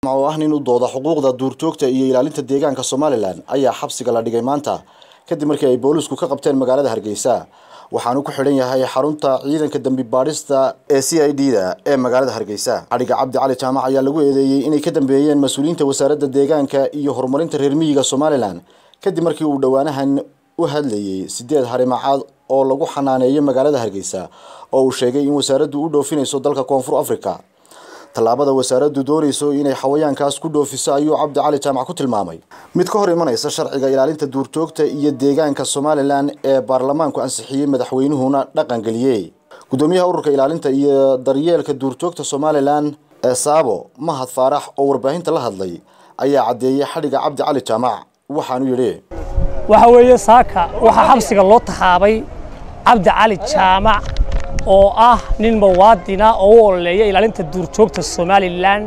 oo ah nin u dooda xuquuqda duurjoogta iyo ilaalinta deegaanka somalilan ayaa xabsiga la dhigay maanta kadib markii ay boolisku ka qabteen magaalada hargeysa waxaanu ku xidhan yahay xarunta ciidanka dambi baadhista ee c i d da ee magaalada hargeysa xadhiga cabdi cali jaamac ayaa lagu eedeeyey inay ka dambeeyeen mas-uuliyiinta wasaaradda deegaanka iyo horumarinta reer miyiga somalilan kadib markii uu dhowaanahan u hadlayey sideed harimacaad oo lagu xanaaneeyo magaalada hargeysa oo uu sheegay in wasaaraddu u dhoofinayso dalka koonfur africa tallaabada wasaaraddu doonayso inay xawayaankaas ku dhoofiso ayuu cabdi cali jaamac ku tilmaamay mid ka hor imanaysa sharciga ilaalinta duurjoogta iyo deegaanka somalilan ee baarlamaanku ansixiyey madaxweynuhuna dhaqangeliyey guddoomiyaha ururka ilaalinta iyo daryeelka duurjoogta somalilan ee saabo mahad faarax oo warbaahinta la hadlay ayaa caddeeyey xadhiga cabdi cali jaamac waxaanu yidhi waxa weeye saaka waxaa xabsiga loo taxaabay cabdi cali jaamac oo ah nin muwaadina oo u ololeeya ilaalinta duurjoogta somalilan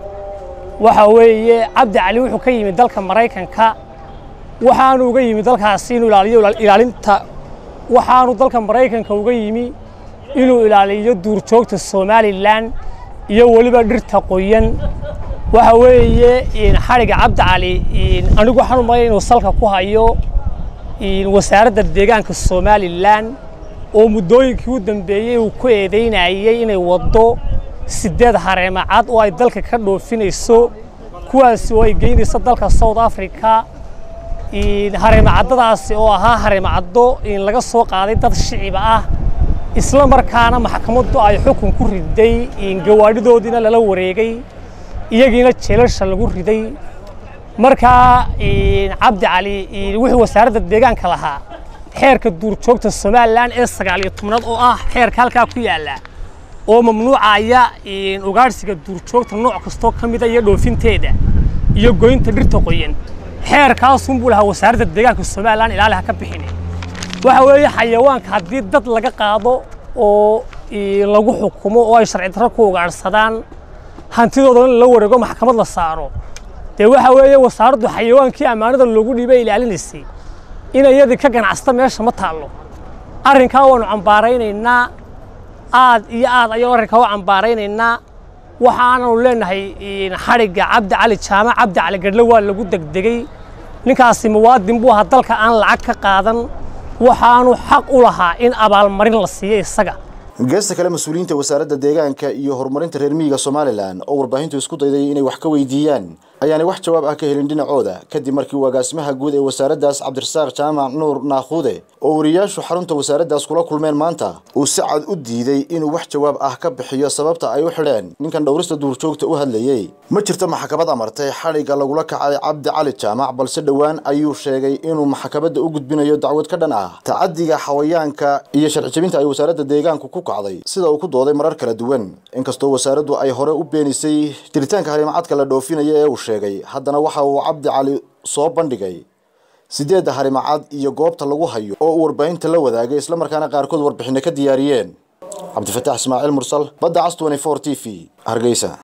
waxa weeye cabdi cali wuxuu ka yimid dalka maraykanka waxaanu uga yimi dalkaasi inuu ilaaliyo ilaalinta waxaanu dalka maraykanka uga yimi inuu ilaaliyo duurjoogta somalilan iyo weliba dhirta qoyan waxa weeye xadhiga cabdi cali anigu waxaan u malaya inuu salka ku hayo wasaaradda deegaanka somalilan oo muddooyinkii u dambeeyey uu ku eedaynayey inay waddo sideed hareemacad oo ay dalka ka dhoofinayso kuwaasi oo ay geynayso dalka south africa hareemacaddadaasi oo ahaa hareemacaddo laga soo qaaday dad shiciba ah isla markaana maxkamaddu ay xukun ku riday gawaadhidoodiina lala wareegay iyagiina jeelasha lagu riday markaa cabdi cali wuxuu wasaaradda deegaanka lahaa xeerka duurjoogta somalilan ee sagaal iyo tobnaad oo ah xeerka halkaa ku yaalla oo mamnuucaya ugaadhsiga duurjoogta nooc kastoo ka mida iyo dhoofinteeda iyo goynta dhirta qoyan xeerkaasunbuu lahaa wasaaradda deegaanka somalilan ilaali ha ka bixine waxa weeye xayawaanka haddii dad laga qaado oo lagu xukumo oo ay sharci darro ku ugaadhsadaan hantidoodana la wareego maxkamad la saaro dee waxa weeye wasaaraddu xayawaankii ammaanada loogu dhiibay ilaalinaysay in iyadii ka ganacsata meesha ma taallo arrinkaa waanu cambaaraynaynaa aad iyo aad ayanu arrinkaa u cambaaraynaynaa waxaananu leenahay xadhigga cabdi cali jaamac cabdi cali gadhle waa lagu degdegey ninkaasi muwaadin buu ahaa dalka aan lacag ka qaadan waxaanu xaq u lahaa in abaalmarin la siiyo isaga geesta kale mas-uuliyiinta wasaaradda deegaanka iyo horumarinta reer miyiga somalilan oo warbaahintu isku dayday inay wax ka weydiiyaan ayaanay wax jawaab ah ka helin dhinacooda kadib markii uu agaasimaha guud ee wasaaraddaas cabdirasaaq jaamac nuur naakhuude oo wariyaashu xarunta wasaaraddaas kula kulmeen maanta uu si cad u diiday inuu wax jawaab ah ka bixiyo sababta ay u xidheen ninkan dhowrista duurjoogta u hadlayey ma jirto maxkamad amartay xadhigga lagula kacay cabdi cali jaamac balse dhowaan ayuu sheegay inuu maxkamadda u gudbinayo dacwad ka dhan ah tacadiga xawayaanka iyo sharci jebinta ay wasaaradda deegaanku ku kacday sida uu ku dooday marar kala duwan inkastoo wasaaraddu ay hore u beenisay jiritaanka harimacadka la dhoofinaya ee uu sheegay haddana waxa uu cabdi cali soo bandhigay sideedda harimacad iyo goobta lagu hayo oo uu warbaahinta la wadaagay islamarkaana qaarkood warbixinno ka diyaariyeen cabdifataax ismaaciil mursal badda cas t v hargeysa